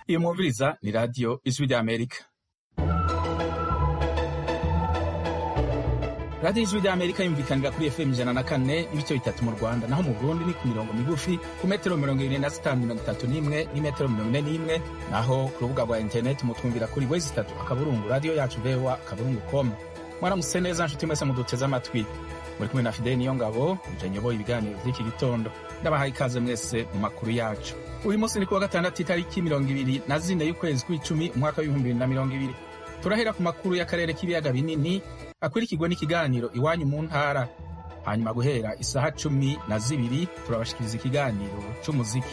iyo mwumviriza ni radiyo ijwi ry'amerika radiyo ijwi ry'amerika yumvikanira kuri fm ijana na kane n'ibice bitatu mu rwanda naho mu burundi ni ku mirongo migufi ku metero mirongo irindwi na zitanu mirongo itatu n'imwe n'imetero mirongo ine n'imwe naho ku rubuga rwa interineti mutwumvira kuri wezi itatu akaburungu radiyo yacu vewa akaburungu komu mwaramutse neza nshuti mwese muduteze amatwi muri kumwe na fideli niyo ngabo nje nyoboye ibiganiro vy'iki gitondo ndabahaye ikaze mwese mu makuru yacu uyu munsi ni kuwa gatandatu itariki mirongo ibiri na zine y'ukwezi kw'icumi umwaka w'ibihumbi bibiri na mirongo ibiri turahera ku makuru y'akarere k'ibiyaga binini akurikirwa n'ikiganiro iwanyu mu ntara hanyuma guhera isaha cumi na zibiri turabashikiriza ikiganiro c'umuziki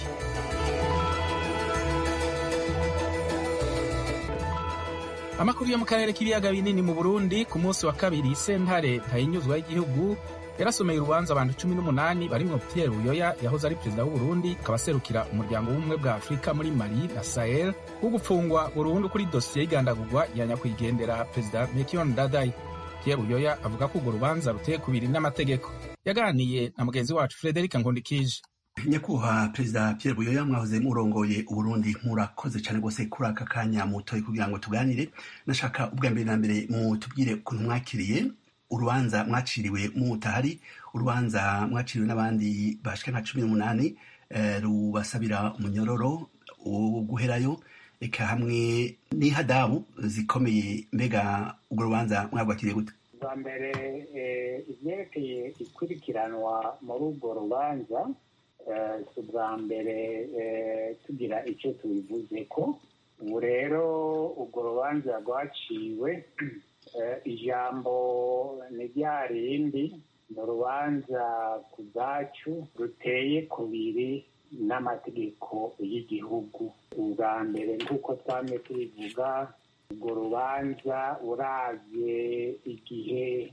amakuru yo mu karere k'ibiyaga binini mu burundi ku munsi wa kabiri sentare ntayinyuzwa y'igihugu yarasomeye urubanza abantu cumi n'umunani barimwo pierre buyoya yahoze ari perezida w'uburundi akaba aserukira umuryango w'ubumwe bwa afurika muri mali na sahel wo gupfungwa burundu kuri dosiye y'igandagurwa ya nyakwigendera perezida mekion dadai pierre buyoya avuga ko urwo rubanza ruteye kubiri n'amategeko yaganiye na mugenzi wacu frederic nkundikije nyakubahwa perezida pierre buyoya mwahoze murongoye uburundi murakoze cyane rwose kuri aka kanya mutoye kugira ngo tuganire nashaka ubwa mbere na mbere mutubwire ukuntu mwakiriye urubanza mwaciriwe mutahari urubanza mwaciriwe n'abandi bashika nka cumi n'umunani rubasabira umunyororo wo guherayo eka hamwe n'ihadabu zikomeye mbega urwo rubanza mwagwakiriye gute bwa mbere ibyerekeye ikurikiranwa muri urwo rubanza si ubwa mbere tugira icyo tubivuze ko ubu rero urwo rubanza rwaciwe ijambo ni rya rindi ni urubanza ku bwacu ruteye kubiri n'amategeko y'igihugu ubwa mbere nk'uko twamye tubivuga urwo rubanza uravye igihe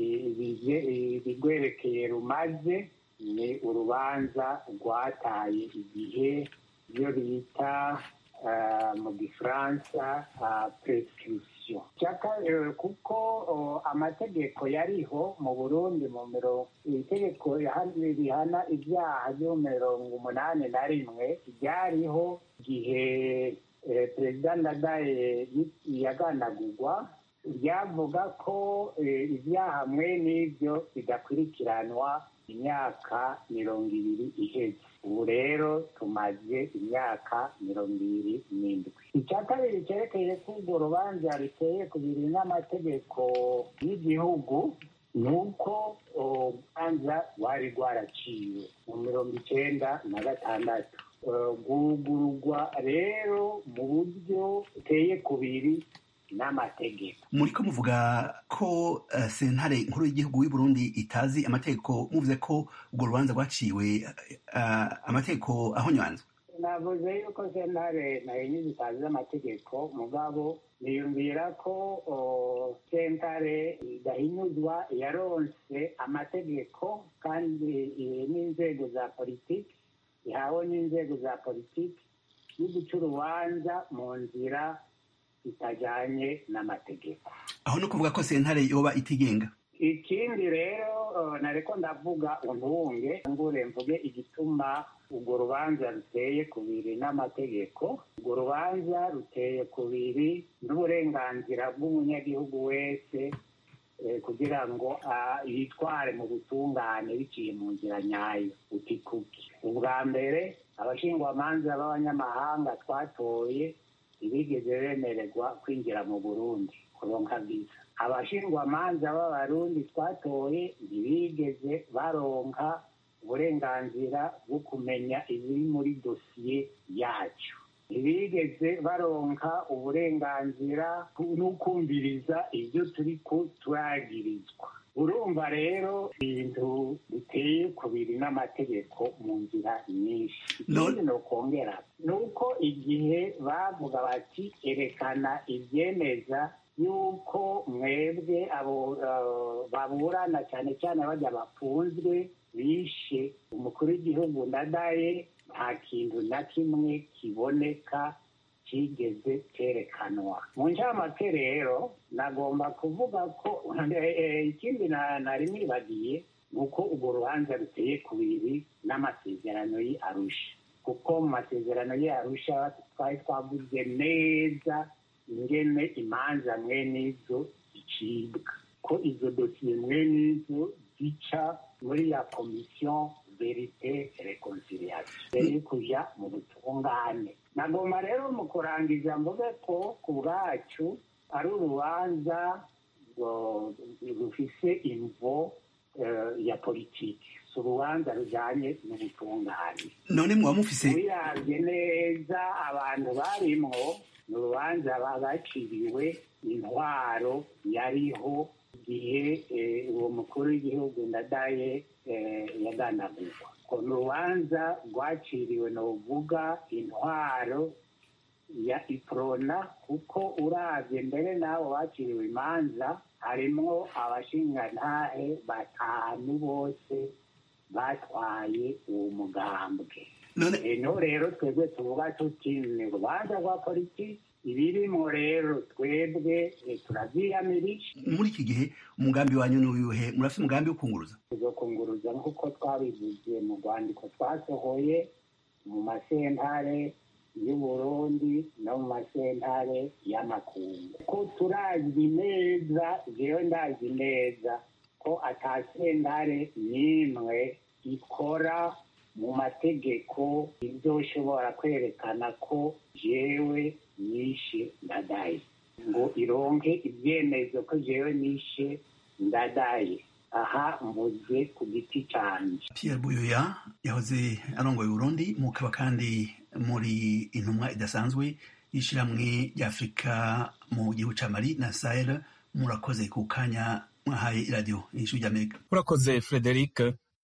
ibigwerekeye rumaze ni urubanza rwataye igihe iyo bita mu gifaransa prescription kuko amategeko yariho mu burundi mu mirongo itegeko rihana ibyaha byo mirongo umunani na rimwe ryariho igihe perezida ndadaye yagandagurwa ryavuga ko ibyaha mwe n'ibyo bidakurikiranwa imyaka mirongo ibiri iheze ubu rero tumaze imyaka mirongo ibiri n'indwi icya kabiri cyerekeye ko urwo rubanza ruteye ku biri n'amategeko y'igihugu ni uko urubanza rwari rwaraciwe mu mirongo icyenda na gatandatu rwugururwa rero mu buryo buteye kubiri n'amategeko muri ko muvuga ko uh, sentare nkuru y'igihugu y'u Burundi itazi amategeko muvuze ko urwo rubanza rwaciwe uh, amategeko ahonywanzwe navuze yuko sentare nayo zitazi amategeko mugabo niyumvira ko sentare idahinyuzwa yaronse amategeko kandi n'inzego za politiki ihawe n'inzego za politiki yo guca urubanza mu nzira itajyanye n'amategeko aho no kuvuga ko sentare yoba itigenga ikindi rero nareko ndavuga untubunge ngure mvuge igituma urwo rubanza ruteye kubiri n'amategeko urwo rubanza ruteye kubiri n'uburenganzira bw'umunyagihugu wese kugira ngo yitware mu butungane biciye mu nzira nyayo utikuki ubwa mbere abashingwamanza b'abanyamahanga twatoye ntibigeze bemererwa kwinjira mu burundi kuronka viza abashingwamanza b'abarundi twatoye ntibigeze baronka uburenganzira bwo kumenya ibiri muri dosiye yacu ntibigeze baronka uburenganzira n'ukumviriza ibyo turi turagirizwa urumva rero ibintu biteye kubiri n'amategeko mu nzira nyinshi ikindi ni ukongera ni uko igihe bavuga bati erekana ibyemeza yuko mwebwe abo baburana cyane cyane bajya bafunzwe bishe umukuru w'igihugu ndadaye nta kintu na kimwe kiboneka kigeze cyerekanwa mu ncamake rero nagomba kuvuga ko ikindi nari nibagiye ni uko urwo rubanza ruteye kubiri n'amasezerano y'arusha kuko mu masezerano yarusha twari twavuze neza ingene imanza mwene izo zicibwa ko izo dosiye mwene izo zica muri ya komisiyo verite reconciliation mbere yo kuja mu butungane nagomba rero mu kurangiza mvuge ko ku bwacu ari urubanza rufise imvo ya politiki si urubanza rujanye n'ubutungane none muba mufise wiravye neza abantu barimwo ni urubanza baciriwe intwaro yariho igihe uwo mukuru w'igihugu ndadaye yaganagurwa ko ni urubanza rwaciriwe ni uvuga intwaro ya iprona kuko uravye mbere n'abo baciriwe imanza harimwo abashingantahe batanu bose batwaye uwo mugambwe eno rero twebwe tuvuga tuti ni urubanza rwa politiki ibirimo rero twebwe turavyiyamirije muri iki gihe umugambi wanyu ni uyuhe murafite umugambi wo kunguruza tuzokunguruza nk'uko twabivuze mu rwandiko twasohoye mu masentare y'uburundi no mu masentare y'amakungu ko turazi neza jewe ndazi neza ko ata sentare n'imwe ikora mu mategeko izoshobora kwerekana ko jewe nishe ndadaye ngo ironke ibyemezo ko jewe nishe ndadaye aha mvuze ku giti canje Pierre Buyoya yahoze arongoye Burundi mukaba kandi muri intumwa idasanzwe y'ishiramwe ry'Afrika mu gihugu ca Mali na Sahel murakoze ku kanya mwahaye iradiyo y'ijwi ry'Amerika urakoze Frederic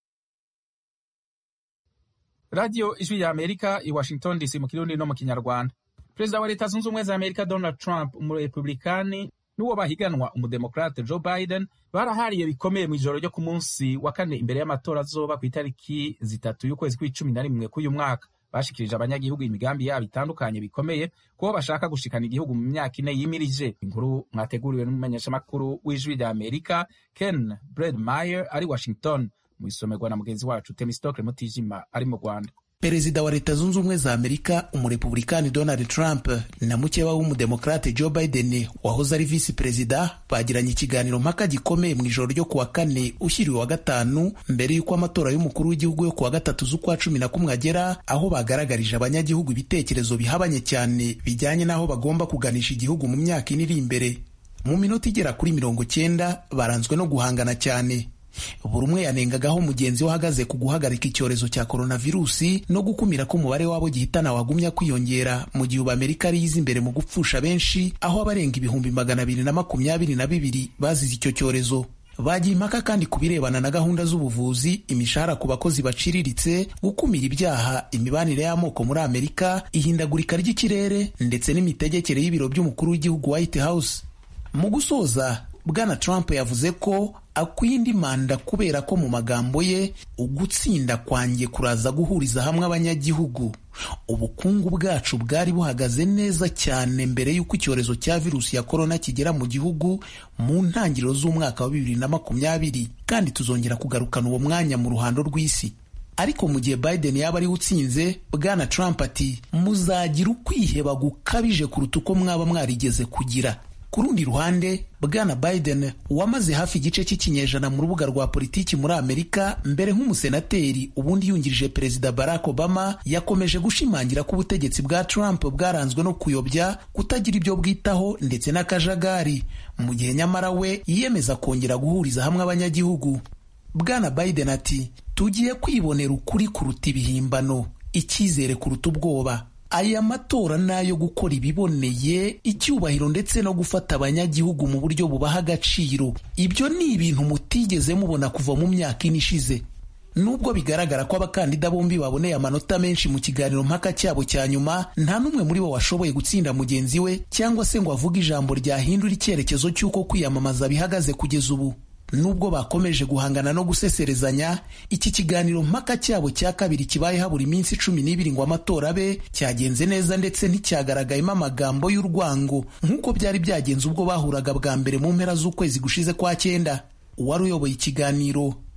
radiyo ijwi rya amerika i washington dc mu kirundi no mu kinyarwanda perezida wa leta zunze ubumwe za amerika donald trump umurepublikani n'uwo bahiganwa umudemokrate joe biden barahariye bikomeye mu ijoro ryo ku munsi wa kane imbere y'amatora azoba ku itariki zitatu y'ukwezi kw'icumi na rimwe k'uyu mwaka bashikirije abanyagihugu imigambi yabo itandukanye bikomeye kubo bashaka gushikana igihugu mu myaka ine yimirije inkuru mwateguriwe n'umumenyeshamakuru w'ijwi rya amerika ken bredmeyer ari washington mu isomerwa na mugenzi wacu temistokle mutijima ari mu rwanda perezida wa leta zunze ubumwe za amerika umurepublikani donald trump na mukeba w'umudemokrate joe biden wahoze ari visi perezida bagiranye ikiganiro mpaka gikomeye mu ijoro ryo kuwa kane ushyiriwe wa gatanu mbere y'uko amatora y'umukuru w'igihugu yo kuwa gatatu z'ukwa cumi na kumwe agera aho bagaragarije abanyagihugu ibitekerezo bihabanye cyane bijyanye n'aho bagomba kuganisha igihugu mu myaka ine iri imbere mu minota igera kuri mirongo cyenda baranzwe no guhangana cyane buri umwe yanengagaho mugenzi we ahagaze ku guhagarika icyorezo cya koronavirusi no gukumira ko umubare w'abo gihitana wagumya kwiyongera mu gihe ubu amerika ari yiza imbere mu gupfusha benshi aho abarenga ibihumbi magana abiri na makumyabiri na bibiri bazize icyo cyorezo bagiye impaka kandi ku birebana na gahunda z'ubuvuzi imishahara ku bakozi baciriritse gukumira ibyaha imibanire y'amoko muri amerika ihindagurika ry'ikirere ndetse n'imitegekere y'ibiro by'umukuru w'igihugu white house mu gusoza bwana trump yavuze ko akwiye indi manda kubera ko mu magambo ye ugutsinda kwanjye kuraza guhuriza hamwe abanyagihugu ubukungu bwacu bwari buhagaze neza cyane mbere y'uko icyorezo cya virusi ya korona kigera mu gihugu mu ntangiriro z'umwaka wa bibiri na makumyabiri kandi tuzongera kugarukana uwo mwanya mu ruhando rw'isi ariko mu gihe biden yaba ariwe utsinze bwana trump ati muzagira ukwiheba gukabije kuruta uko mwaba mwarigeze kugira ku rundi ruhande bwana biden wamaze hafi igice cy'ikinyejana mu rubuga rwa politiki muri amerika mbere nk'umusenateri ubundi yungirije perezida barack obama yakomeje gushimangira ko ubutegetsi bwa trump bwaranzwe no kuyobya kutagira ibyo bwitaho ndetse n'akajagari mu gihe nyamara we yiyemeza kongera guhuriza hamwe abanyagihugu bwana biden ati tugiye kwibonera ukuri kuruta ibihimbano icyizere kuruta ubwoba aya matora ni ayo gukora ibiboneye icyubahiro ndetse no gufata abanyagihugu mu buryo bubaha agaciro ibyo ni ibintu mutigeze mubona kuva mu myaka ine ishize nubwo bigaragara ko abakandida bombi baboneye amanota menshi mu kiganiro mpaka cyabo cya nyuma nta n'umwe muri bo washoboye gutsinda mugenzi we cyangwa se ngo avuge ijambo ryahindura icyerekezo cy'uko kwiyamamaza bihagaze kugeza ubu nubwo bakomeje guhangana no guseserezanya iki kiganiro mpaka cyabo cya kabiri kibaye habura iminsi cumi n'ibiri ngo amatora abe cyagenze neza ndetse nticyagaragayemo amagambo y'urwango nk'uko byari byagenze ubwo bahuraga bwa mbere mu mpera z'ukwezi gushize kwa cyenda uwari uyoboye ikiganiro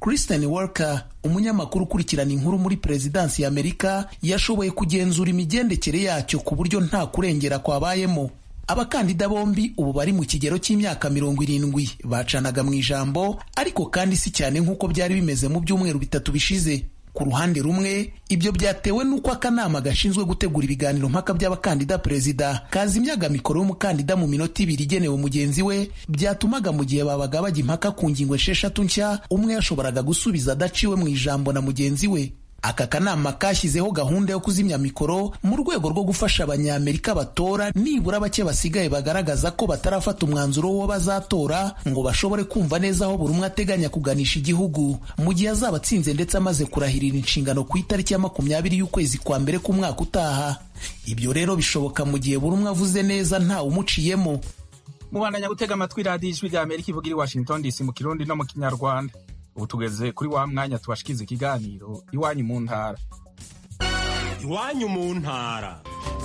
Kristen Walker umunyamakuru ukurikirana inkuru muri perezidansi ya Amerika yashoboye kugenzura imigendekere yacyo ku buryo nta kurengera kwabayemo abakandida bombi ubu bari mu kigero cy'imyaka mirongo irindwi bacanaga mu ijambo ariko kandi si cyane nk'uko byari bimeze mu byumweru bitatu bishize ku ruhande rumwe ibyo byatewe n'uko akanama gashinzwe gutegura ibiganiro mpaka by'abakandida perezida kazimyaga mikoro y'umukandida mu minota ibiri igenewe mugenzi we byatumaga mu gihe babaga bajya impaka ku ngingo esheshatu nshya umwe yashoboraga gusubiza adaciwe mu ijambo na mugenzi we aka kanama kashyizeho gahunda yo kuzimya mikoro mu rwego rwo gufasha abanyamerika batora nibura bake basigaye bagaragaza ko batarafata umwanzuro wo bazatora ngo bashobore kumva neza aho buri umwe ateganya kuganisha igihugu mu gihe azaba atsinze ndetse amaze kurahirira inshingano ku itariki ya makumyabiri y'ukwezi kwa mbere k'umwaka utaha ibyo rero bishoboka mu gihe buri umwe avuze neza ntawe umuciyemo mubandanya gutega amatwi radiyo ijwi rya amerika ivuga iri washington dc mu kirundi no mu kinyarwanda ubu tugeze kuri wa mwanya tubashikiza ikiganiro iwanyu mu ntara iwanyu mu ntara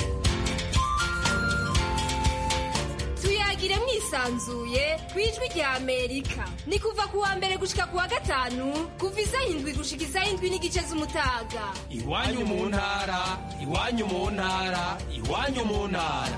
tuyagire mwisanzuye ku ijwi rya amerika ni kuva ku wa mbere gushika ku wa gatanu kuva isaha indwi gushika isaha indwi n'igice z'umutaga iwanyu mu ntara iwanyu mu ntara iwanyu mu ntara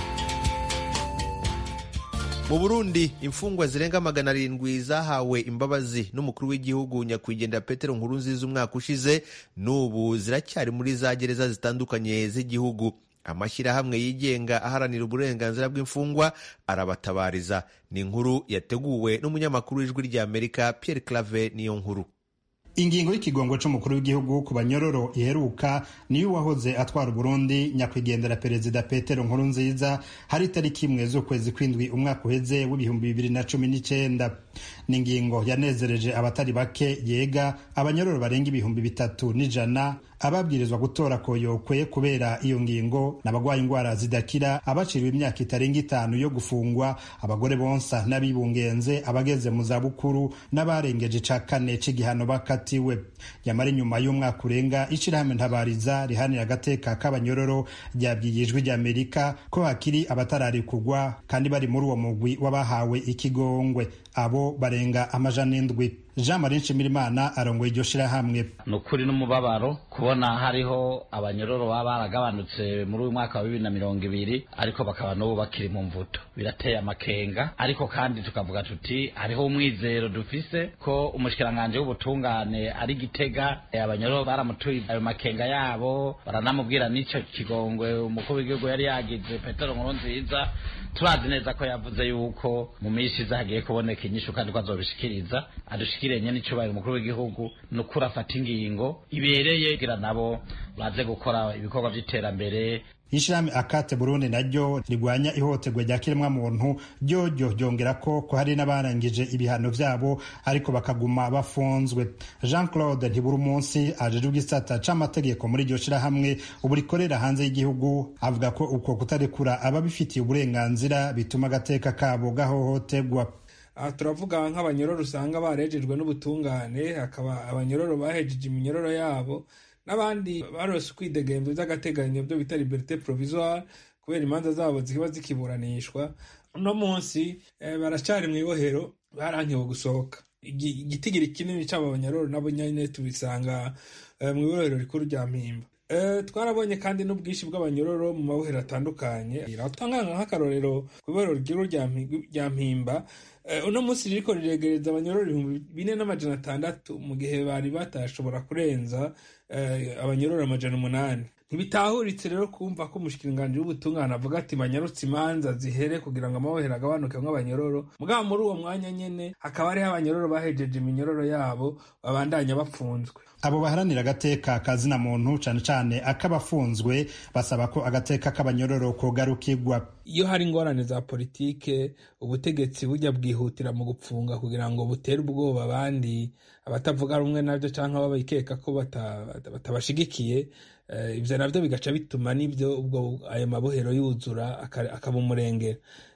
mu burundi imfungwa zirenga magana arindwi zahawe imbabazi n'umukuru w'igihugu nyakwigendera petero nkurunziza umwaka ushize n'ubu ziracyari muri za gereza zitandukanye z'igihugu amashyirahamwe yigenga aharanira uburenganzira bw'imfungwa arabatabariza ni inkuru yateguwe n'umunyamakuru w'ijwi ry'amerika pierre clave niyo nkuru ingingo y'ikigongo c'umukuru w'igihugu ku banyororo iheruka niyo uwahoze atwara uburundi nyakwigendera perezida petero nkurunziza hari itariki imwe z'ukwezi kw'indwi umwaka uheze w'ibihumbi bibiri na cumi n'icenda ni ingingo yanezereje abatari bake yega abanyororo barenga ibihumbi bitatu n'ijana ababwirizwa gutora koyokwe kubera iyo ngingo n'abagwaye indwara zidakira abaciriwe imyaka itarenga itanu yo gufungwa abagore bonsa n'abibungenze abageze mu zabukuru n'abarengeje ica kane c'igihano bakatiwe yamara inyuma y'umwaka urenga ishirahamwe ntabariza rihanira agateka k'abanyororo ryabwiye ijwi ry'amerika ko hakiri abatararikugwa kandi bari muri uwo mugwi w'abahawe ikigongwe abo barenga amajana indwi jean marie nshimirimana arongoye iryo shirahamwe ni ukuri n'umubabaro kubona hariho abanyororo baba baragabanutse muri uyu mwaka wa bibiri na mirongo ibiri ariko bakaba n'ubu bakiri mu mvuto birateye amakenga ariko kandi tukavuga tuti hariho umwizero dufise ko umushikiranganji w'ubutungane ari gitega abanyororo baramutuye ayo makenga yabo baranamubwira n'ico kigongwe umukuru w'igihugu yari yagize petero nkurunziza turazi neza ko yavuze yuko mu minsi iza hagiye kuboneka inyishu kandi ko azobishikiriza adushikiranye n'icyubahiro umukuru w'igihugu ni ukuri afata ingingo ibereye kugira nabo baze gukora ibikorwa by'iterambere ishirahamwe akate burundi naryo rigwanya ihohoterwa rya kiremwamuntu ryoryo ryongera ko ko hari n'abarangije ibihano vyabo ariko bakaguma bafunzwe jean claude ntibura umunsi ajejwe igisata c'amategeko muri iryo shirahamwe ubu rikorera hanze y'igihugu avuga ko uko kutarekura ababifitiye uburenganzira bituma agateka kabo gahohoterwa aha turavuga nk'abanyororo usanga barejejwe n'ubutungane hakaba abanyororo bahejeje iminyororo yabo n'abandi barose ukwidegemvya vy'agateganyo byo bita liberite provisoire kubera imanza zabo ziba zikiburanishwa uno munsi baracari mu ibohero barankiwe gusohoka igitigiri kinini c'abo banyororo nabo nyene tubisanga mu ibohero rikuru rya mpimba twarabonye kandi n'ubwinshi bw'abanyororo mu mabohero atandukanye tangana nk'akarorero ku ibohero rikuru rya mpimba uno munsi ririko riregereza abanyororo ibihumbi bine n'amajana atandatu mu gihe bari batashobora kurenza abanyororo amajana umunani ntibitahuritse rero kumva ko umushikiranganji w'ubutungane avuga ati banyarutse imanza zihere kugira ngo amabohero agabanukemwo abanyororo mugabo muri uwo mwanya nyene hakaba hariho abanyororo bahejeje iminyororo yabo babandanya bafunzwe abo baharanira agateka kazina muntu cane cane ak'abafunzwe basaba ko agateka k'abanyororo kogarukirwa iyo hari ingorane za politike ubutegetsi bujya bwihutira mu gupfunga kugira ngo butere ubwoba abandi abatavuga rumwe nabyo cyangwa babikeka ko batabashigikiye ibyo nabyo bigaca bituma n'ibyo ubwo ayo mabohero yuzura akaba umurengera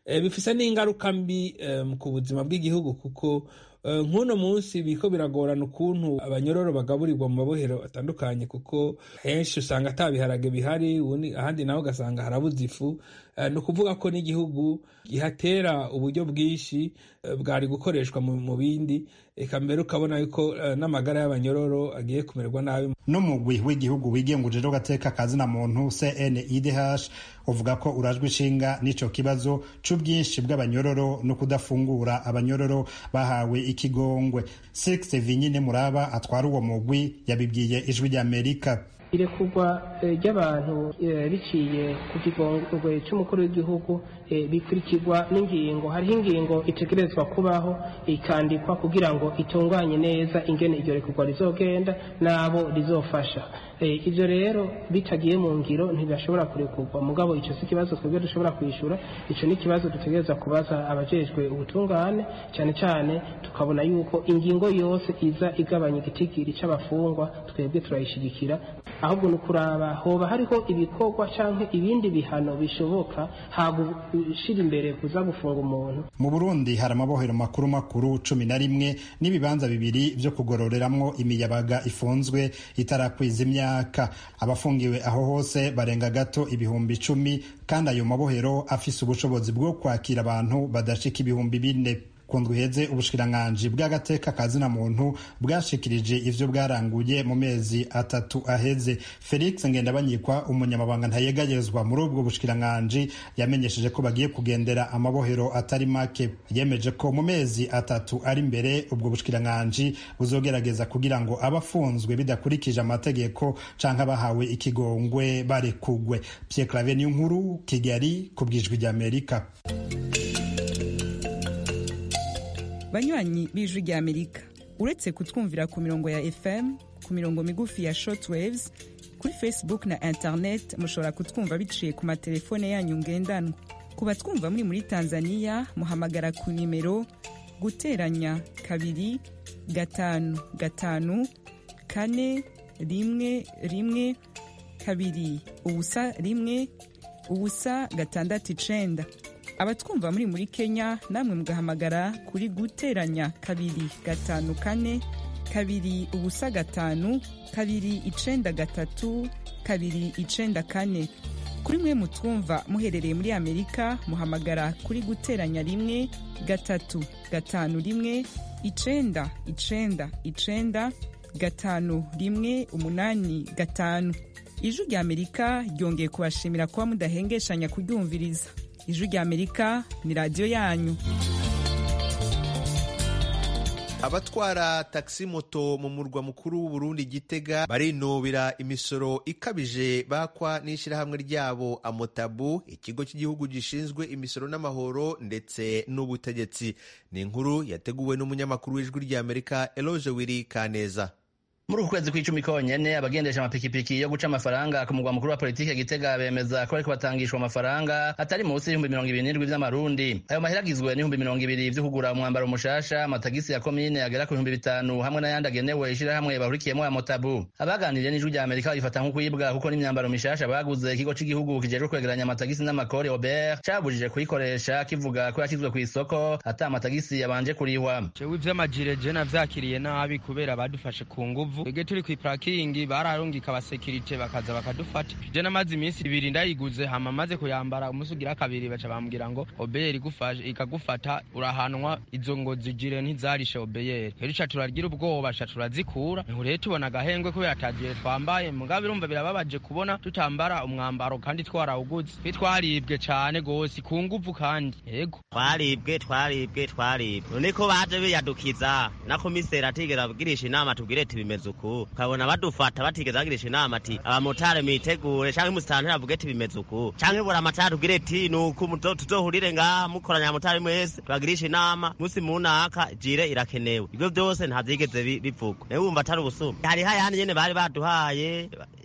bifise n'ingaruka mbi ku buzima bw'igihugu kuko nk'uno munsi biko biragorana ukuntu abanyororo bagaburirwa mu mabohero atandukanye kuko henshi usanga ata biharage bihari ahandi naho ugasanga harabuze ifu ni ukuvuga ko n'igihugu gihatera uburyo bwinshi bwari gukoreshwa mu bindi eka mbere ukabona yuko n'amagara y'abanyororo agiye kumererwa nabi n'umugwi w'igihugu wigenguje rero gateka kazina muntu CNIDH uvuga ko urajwe ishinga n'ico kibazo c'ubwinshi bw'abanyororo no kudafungura abanyororo bahawe ikigongwe Six Vinyine Muraba atwara uwo mugwi yabibwiye ijwi ry'Amerika irekurwa ry'abantu biciye ku kigongwe cy'umukuru w'igihugu bikurikirwa n'ingingo hariho ingingo itegerezwa kubaho ikandikwa kugira ngo itunganye neza ingene iryo rekurwa rizogenda n'abo rizofasha ibyo rero bitagiye mu ngiro ntibashobora kurekurwa mugabo icyo si ikibazo twebwe dushobora kwishyura icyo ni ikibazo dutegereza kubaza abajejwe ubutungane cyane cyane tukabona yuko ingingo yose iza igabanya igitigiri cy'abafungwa twebwe turayishyigikira ahubwo ni ukuraba hoba hariho ibikorwa cyangwa ibindi bihano bishoboka hagushyira imbere kuza gufunga umuntu mu burundi hari amabohero makuru makuru cumi na rimwe n'ibibanza bibiri byo kugororeramwo imiyabaga ifunzwe itarakwiza imyaka abafungiwe aho hose barenga gato ibihumbi icumi kandi ayo mabohero afise ubushobozi bwo kwakira abantu badashika ibihumbi bine kundwa iheze ubushikiranganji bw'agateka kazina muntu bwashikirije ivyo bwaranguye mu mezi atatu aheze felix ngendabanyikwa umunyamabanga ntayegayezwa muri ubwo bushikiranganji yamenyesheje ko bagiye kugendera amabohero atari make yemeje ko mu mezi atatu ari imbere ubwo bushikiranganji buzogerageza kugira ngo abafunzwe bidakurikije amategeko canke abahawe ikigongwe barekugwe pierre clave niyo nkuru kigali ku bwijwi ry'amerika banywanyi b'ijwi rya amerika uretse kutwumvira ku mirongo ya fm ku mirongo migufi ya shortwaves kuri facebook na internet mushobora kutwumva biciye ku matelefone yanyu ngendanwa ku batwumva muri muri tanzania muhamagara ku nimero guteranya kabiri gatanu gatanu kane rimwe rimwe kabiri ubusa rimwe ubusa gatandatu icenda abatwumva muri muri kenya namwe mugahamagara kuri guteranya kabiri gatanu kane kabiri ubusa gatanu kabiri icenda gatatu kabiri icenda kane kuri mwe mutwumva muherereye muri amerika muhamagara kuri guteranya rimwe gatatu gatanu rimwe icenda icenda icenda gatanu rimwe umunani gatanu ijwi rya amerika ryongeye kubashimira kuba mudahengeshanya kuryumviriza ijwi rya amerika ni radiyo yanyu abatwara taxi moto mu murwa mukuru w'uburundi gitega barinubira imisoro ikabije bakwa n'ishyirahamwe ryabo amotabu ikigo cy'igihugu gishinzwe imisoro n'amahoro ndetse n'ubutegetsi ni inkuru yateguwe n'umunyamakuru w'ijwi ry'amerika eloge wiri kaneza muri uku kwezi kw'icumi konyene abagendesha amapikipiki yo guca amafaranga ku mugwa mukuru wa politike gitega bemeza ko bariko batangishwa amafaranga atari munsi y'ibihumbi mirongo ibiri n'indwi vy'amarundi ayo mahera agizwe n'ibihumbi mirongo ibiri vyo kugura umwambaro mushasha amatagisi ya komine agera ku bihumbi bitanu hamwe n'ayandi agenewe ishirahamwe bahurikiyemo ya motabu abaganiriye n'ijwi rya amerika babifata nko kwibwa kuko n'imyambaro mishasha baguze ikigo c'igihugu kijejwe kwegeranya amatagisi n'amakori obert cabujije kuyikoresha kivuga ko yashizwe kw'isoko ata amatagisi yabanje kurihwa jewe ivy'amajire je navyakiriye nabi kubera badufashe ku nguvu twebwe turi kw'iparakingi bararungika abasekirite bakaza bakadufata je namaze iminsi ibiri ndayiguze hama maze kuyambara umunsi ugira kabiri baca bambwira ngo obeyeri ikagufata urahanwa izo ngo zigire ntizarishe obeyeri rero ica turagira ubwoba ca turazikura niho rero tubona agahengwe kubera atagiye twambaye mugabe urumva birababaje kubona tutambara umwambaro kandi twarawuguze twe twaribwe cane gose ku nguvu kandi yego twaribwe twaribwe twaribwe none ko baje biyadukiza na komiseri atigera agirisha inama tubwire tibimeze uku ukabona badufata batigeze bagirisha inama ati abamotari mwitegure canke musitanteri avuge ati bimeze uku canke bura amatari tubwire ati nuku tuzohurire ngaha mukoranya abamotari mwese tubagirisha inama musi munaka jire irakenewe ivyo vyose ntavyigeze bivugwa nawe wumva atari ubusuma hariho ayandi nyene bari baduhaye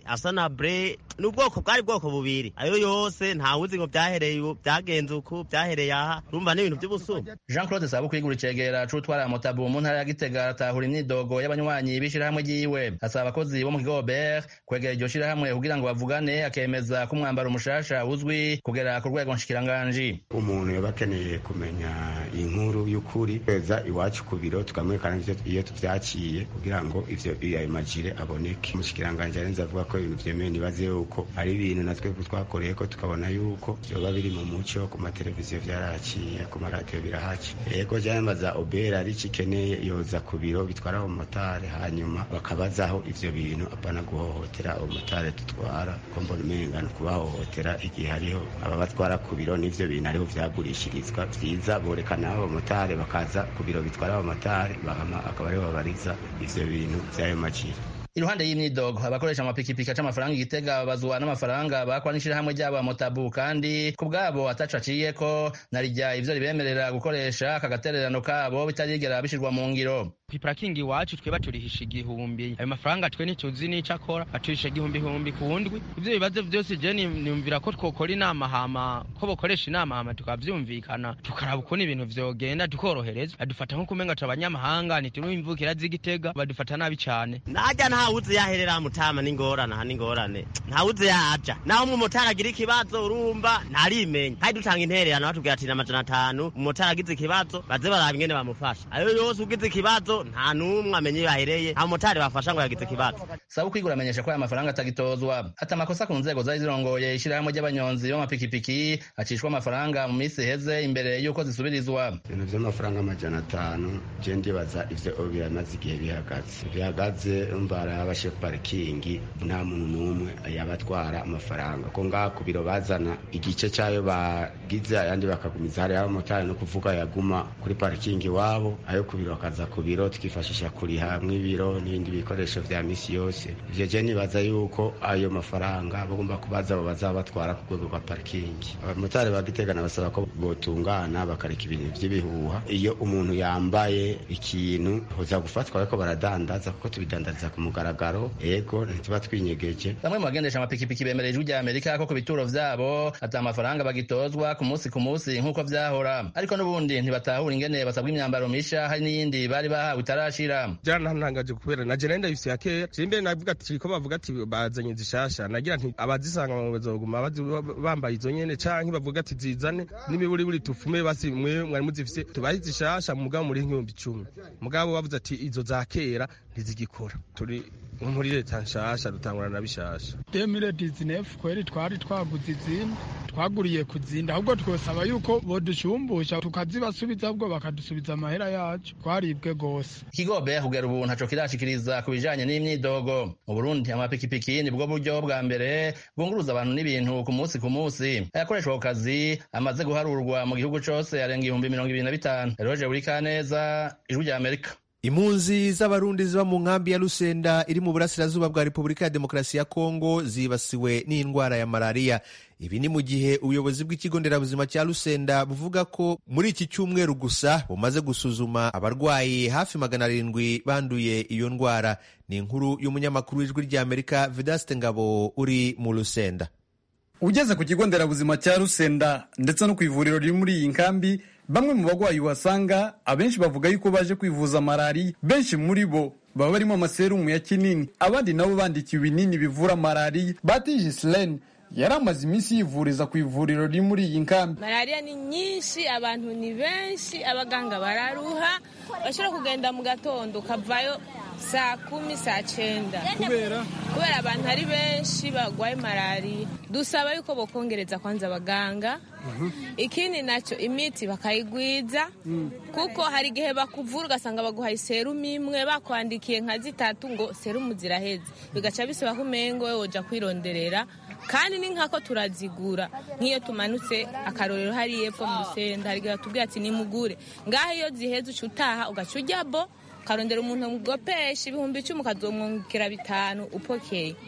asanabre ni ubwoko bwari bwoko bubiri ayo yose ntawuzi ngo byahereye ubu byagenze uku byahereye aha urumva ni ibintu by'ubusuma jean claude sabu kwigura icegera c'utwara motabu mu ntara ya gitega aratahura imyidogo y'abanywanyi b'ishirahamwe ryiwe asaba abakozi bo mu kigo obert kwegera iryo shirahamwe kugira ngo bavugane akemeza ko umwambaro umushasha uzwi kugera ku rwego nshikiranganji umuntu yaba akeneye kumenya inkuru y'ukuri kweza iwacu ku biro tukamwerekana iyo tuvyakiye kugira ngo ivyo ayo majire aboneke umushikiranganji arenze avuga ko ibintu vyemewe nibaze yuko ari ibintu natwe twakoreye ko tukabona yuko vyoba biri mu muco ku mateleviziyo vyaraciye ku maradiyo birahaci yego vyambaza obera ari ikeneye yoza ku biro bitwara abamotari hanyuma bakabazaho ivyo bintu apana guhohotera abamotari dutwara ko mbona umenga ni kubahohotera igihe hariho ababatwara ku biro n'ivyo bintu ariho vyagurishirizwa vyiza borekana abamotari bakaza ku biro bitwara abamotari bahama akaba ariho babariza ivyo bintu vy'ayo maciro iruhande y'imyidogo abakoresha amapikipiki aca amafaranga igitega babazwa n'amafaranga bakwa n'ishirahamwe ryabo amotabu kandi ku bwabo ataco aciyeko narirya ivyo ribemerera gukoresha aka gatererano kabo bitarigera bishirwa mu ngiro kwiparakingi iwacu twe baturihisha igihumbi ayo mafaranga twe ntituzi n'ico akora baturisha igihumbi ihumbi ku wundwi ivyo bibazo vyose je niyumvira ko twokora inama hama ko bokoresha inama hama tukavyumvikana tukaraba ukuntu ibintu vyogenda tukorohereza badufata nko kumenga turi abanyamahanga ntituri imvukira z'igitega badufata nabi cane najya ntawuzi yaherera mutama n'ingorane aha n'ingorane ntawuzi yaja naho umumotari agira ikibazo urumva ntarimenya kandi dutanga intererano batubwira ati amajana atanu umumotari agize ikibazo baze baraba ingene bamufasha ayo yose ugize ikibazo nta n'umwe amenye iyo yahereye nta mumotari bafasha ngo yagize ikibazo sabu kwigura amenyesha ko aya mafaranga atagitozwa ati amakosa ku nzego zari zirongoye ishirahamwe ry'abanyonzi b'amapikipiki acishwa amafaranga mu minsi iheze imbere y'uko zisubirizwa ibintu vy'amafaranga amajana atanu je ndibaza ivyo biramaze igihe bihagaze bihagaze mbara abashe parikingi nta muntu n'umwe yabatwara amafaranga ko ngaha ku biro bazana igice cyayo bagize ayandi bakagumiza hariya abamotari no kuvuga yaguma kuri parikingi iwabo ayo ku biro bakaza ku biro tukifashisha kuriha mw'ibiro n'ibindi bikoresho vya misi yose ivyo je nibaza yuko ayo mafaranga bagomba kubaza abo bazabatwara ku rwego rwa parikingi abamotari bagitegana basaba ko botungana bakareka ibintu vy'ibihuha iyo umuntu yambaye ikintu hoza gufatwa ariko baradandaza kuko tubidandariza ku mugaragaro ego ntituba twinyegeje bamwe mu bagendesha amapikipiki bemerera ijwi rya amerika ko ku bituro vyabo ata amafaranga bagitozwa ku munsi ku munsi nk'uko vyahora ariko n'ubundi ntibatahura ingene basabwa imyambaro misha hari n'iyindi bari bahawe itarashira byarantangaje kubera na jenda ndabifise ya kera je mbere navuga ati ko bavuga ati bazanye zishasha nagira nti abazisanga mu bazoguma bambaye izo nyene canke bavuga ati zizane n'imiburi buri tufume basi mwe mwari muzifise tubahe zishasha mugabo muri nk'ibihumbi icumi mugabo bavuze ati izo za kera ntizigikora turi muri leta nshasha dutangura na bishasha demire dizinefu kweri twari twaguze izindi twaguriye kuzinda ahubwo twosaba yuko bodushumbusha tukazibasubiza ahubwo bakadusubiza amahera yacu twaribwe gose ikigobe kugera ubu ntaco kirashikiriza ku bijanye n'imyidogo mu burundi amapikipiki nibwo buryo bwa mbere bwunguruza abantu n'ibintu ku munsi ku munsi ayakoreshwa ku kazi amaze guharurwa mu gihugu cose arenga ibihumbi mirongo ibiri na bitanu eroje buri kaneza ijwi rya amerika impunzi z'abarundi ziba mu nkambi ya rusenda iri mu burasirazuba bwa repubulika ya demokarasi ya kongo zibasiwe n'indwara ya malariya ibi ni mu gihe ubuyobozi bw'ikigo nderabuzima cya rusenda buvuga ko muri iki cyumweru gusa bumaze gusuzuma abarwayi hafi magana arindwi banduye iyo ndwara ni inkuru y'umunyamakuru w'ijwi ry'amerika vedaste ngabo uri mu rusenda ugeze ku kigo nderabuzima cya rusenda ndetse no ku ivuriro riri muri iyi nkambi bamwe mu bagwayi uhasanga abenshi bavuga yuko baje kwivuza malariya benshi muri bo baba barimo amaserumu ya kinini abandi nabo bandikiwe ibinini bivura malariya batije silene yari amaze iminsi yivuriza ku ivuriro riri muri iyi nkambi malariya ni nyinshi abantu ni benshi abaganga bararuha bashobora kugenda mu gatondo ukavayo saa kumi saa cyenda kubera kubera abantu ari benshi barwaye malariya dusaba yuko bokongereza kwanza abaganga ikindi nacyo imiti bakayigwiza kuko hari igihe bakuvura ugasanga baguhaye serumu imwe bakwandikiye nka zitatu ngo serumu ziraheze bigaca bisaba ko umengo wowe woja kwironderera kandi ni nkako turazigura nk'iyo tumanutse akarorero hari epfo mu rusenda hari igihe batubwira ati nimugure ngaho iyo ziheze uca utaha ugaca ujya bo ukarondera umuntu mugopesha ibihumbi icumi ukazomwungukira bitanu upokeye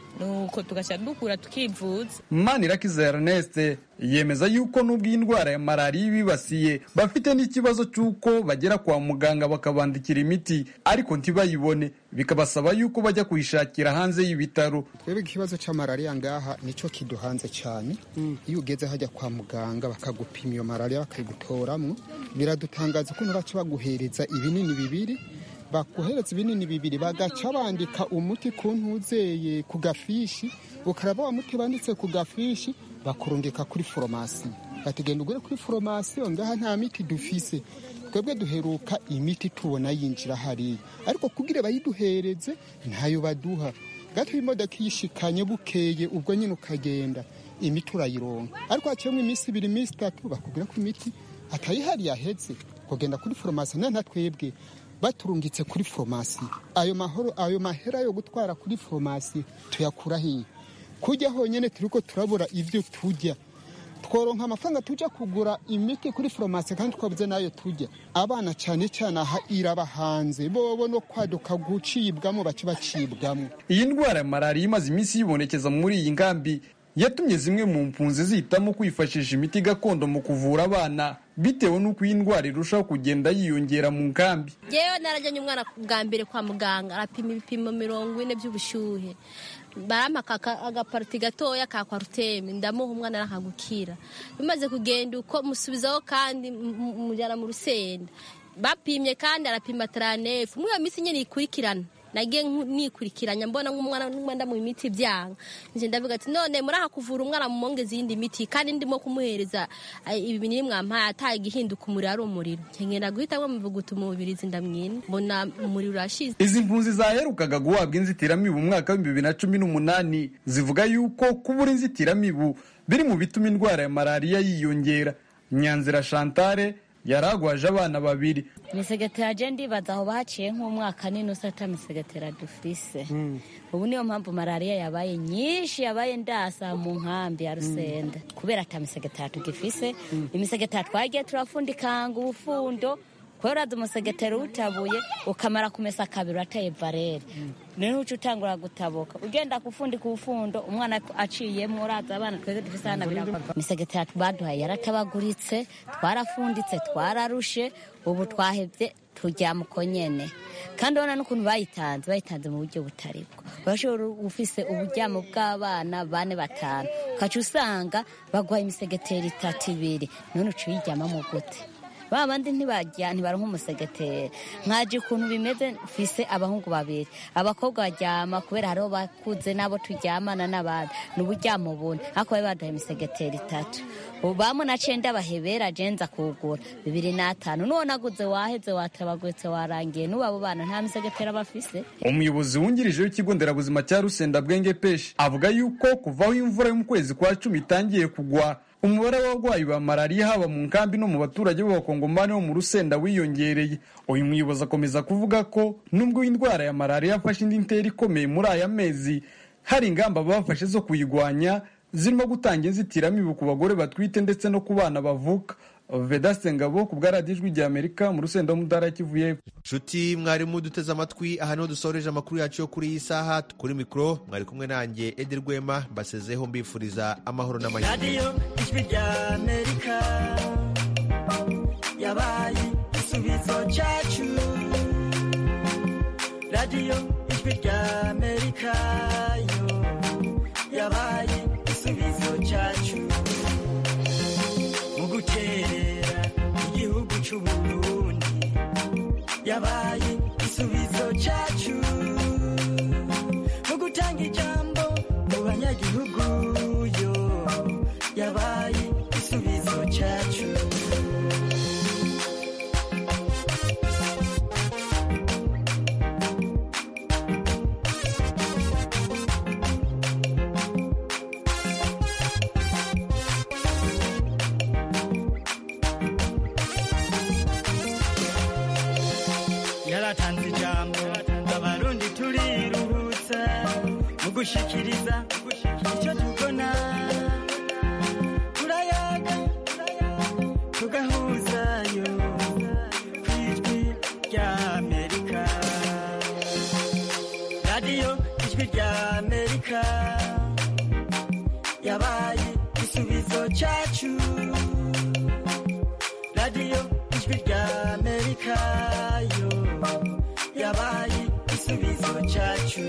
nuko tugaca dukura tukivuza manirakiza ernest yemeza yuko n'ubwo iyi ndwara ya malariya ibibasiye bafite n'ikibazo cy'uko bagera kwa muganga bakabandikira imiti ariko ntibayibone bikabasaba yuko bajya kuyishakira hanze y'ibitaro twebwe ikibazo cya malariya ngaha nicyo kiduhanze cyane iyo ugeze hajya kwa muganga bakagupima iyo malariya bakayigutoramo biradutangaza ukuntu baca baguhereza ibinini bibiri bakohereza ibinini bibiri bagaca bandika umuti ku ntuzeye ku gafishi ukaraba wa muti banditse ku gafishi bakurungika kuri foromasi batugenda ugure kuri foromasi ngaha nta miti dufise twebwe duheruka imiti tubona yinjira hariya ariko kugira bayiduhereze ntayo baduha gato imodoka iyishikanye bukeye ubwo nyine ukagenda imiti urayironka ariko haciyemo iminsi ibiri iminsi itatu bakubwira ko imiti atayihari yahetse kugenda kuri foromasi nta twebwe baturungitse kuri foromasi ayo mahoro ayo mahera yo gutwara kuri foromasi tuyakura hiye kujya honyine turi ko turabura ibyo tujya tworonka amafaranga tujya kugura imiti kuri foromasi kandi twabuze n'ayo tujya abana cyane cyane aha iraba hanze bobo no kwaduka gucibwamo bace bacibwamo iyi ndwara ya malariya imaze iminsi yibonekeza muri iyi ngambi yatumye zimwe mu mpunzi zihitamo kwifashisha imiti gakondo mu kuvura abana bitewe n'uko iyi ndwara irushaho kugenda yiyongera mu nkambi yewe narajyanye umwana bwa mbere kwa muganga arapima ibipimo mirongo ine by'ubushyuhe barampa agapariti gatoya ka kwaruteme ndamuha umwana arakagukira bimaze kugenda uko musubizaho kandi mujyana mu rusenda bapimye kandi arapima taranefu muri iyo minsi nyine ikurikirana nagiye nikurikiranya mbona nk'umwana n'umwenda mu miti byanga nje ndavuga ati none muri aha kuvura umwana mu mongezi yindi miti kandi ndimo kumuhereza ibi binini mwampaye ataye igihinduka umuriro ari umuriro nkengenda guhita muvuguta umubirizi ndamwina mbona umuriro urashize izi mpunzi zaherukaga guhabwa inzitiramibu mu mwaka w'ibihumbi bibiri na cumi n'umunani zivuga yuko kubura inzitiramibu biri mu bituma indwara ya malariya yiyongera nyanzira chantale yaragwaje abana babiri imisegetera je ndibaza aho baciye nk'umwaka n'inusu ata misegetera dufise ubu niyo mpamvu malariya yabaye nyinshi yabaye ndasa mu nkambi ya rusenda kubera ata misegetera tugifise imisegetera twagiye turafundikanga ubufundo kubera uraza umusegetera utabuye ukamara kumesa kabiri urateye varere niho uca utangura gutabuka ugenda gufundika ubufundo umwana aciyemo uraza abana twese dufise hana birava imisegetera baduhaye yaratabaguritse twarafunditse twararushe ubu twahebye turyama uko nyene kandi ubona n'ukuntu bayitanze bayitanze mu buryo butari bwo urashobora ufise uburyamo bw'abana bane batanu ukaca usanga baguhaye imisegetera itatu ibiri none uca uyiryamamo gute ba bandi ntibajya ntibaronka umusegetera nkaje ukuntu bimeze mfise abahungu babiri abakobwa baryama kubera hariho bakuze nabo turyamana n'abandi ni uburyamo bune ariko bari baduhaye imisegetera itatu ubu bamwe naciye ndabahebera jenza kugura bibiri n'atanu n'uwo naguze waheze watabaguretse warangiye n'ubu abo bana nta misegetera bafise umuyobozi wungirije w'ikigo nderabuzima cya rusenda bwenge peshi avuga yuko kuvaho imvura yo mu kwezi kwa cumi itangiye kugwa umubare w'abarwayi ba malariya haba mu nkambi no mu baturage b'abakongomani bo mu rusenda wiyongereye uyu muyobozi akomeza kuvuga ko nubwo indwara ya malariya yafashe indi ntera ikomeye muri aya mezi hari ingamba bafashe zo kuyirwanya zirimo gutanga inzitiramibu ku bagore batwite ndetse no ku bana bavuka vedaste ngabo ku bwa radiyo ijwi rya amerika mu rusenda w'umudara kivuye nshuti mwarimu duteze amatwi aha niho dusoreje amakuru yacu yo kuri iyi saha kuri mikoro mwari kumwe nanjye edi rwema mbasezeho mbifuriza amahoro n'amahirwe radiyo ijwi rya amerika yabaye igisubizo cyacu radiyo ijwi rya amerika yo yabaye igisubizo cyacu mu guterera igihugu cy'uburundi yabaye igisubizo cyacu mu gutanga ijambo mu banyagihugu yo yabaye igisubizo cyacu yaratanze ijambo abarundi turiruhutsa mu gushikiriza icyo tubona turayaga tugahuzayo ku ijwi rya amerika radiyo ijwi rya amerika amerika yabaye igisubizo cyacu radiyo ijwi rya amerika yo yabaye igisubizo cyacu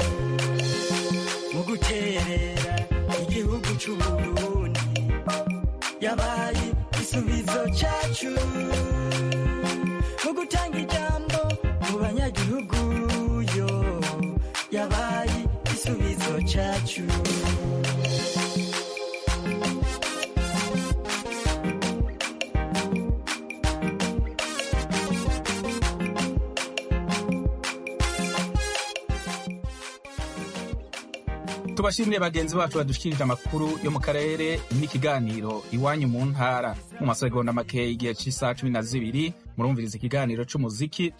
mu guterera igihugu cy'uburundi yabaye igisubizo cyacu mu gutanga ijambo mu banyagihugu yo yabaye igisubizo cyacu tubashimire bagenzi bacu badushikirije amakuru yo mu karere n'ikiganiro iwanyu mu ntara mu masegonda make igihe cy'isaha cumi na zibiri murumviriza ikiganiro c'umuziki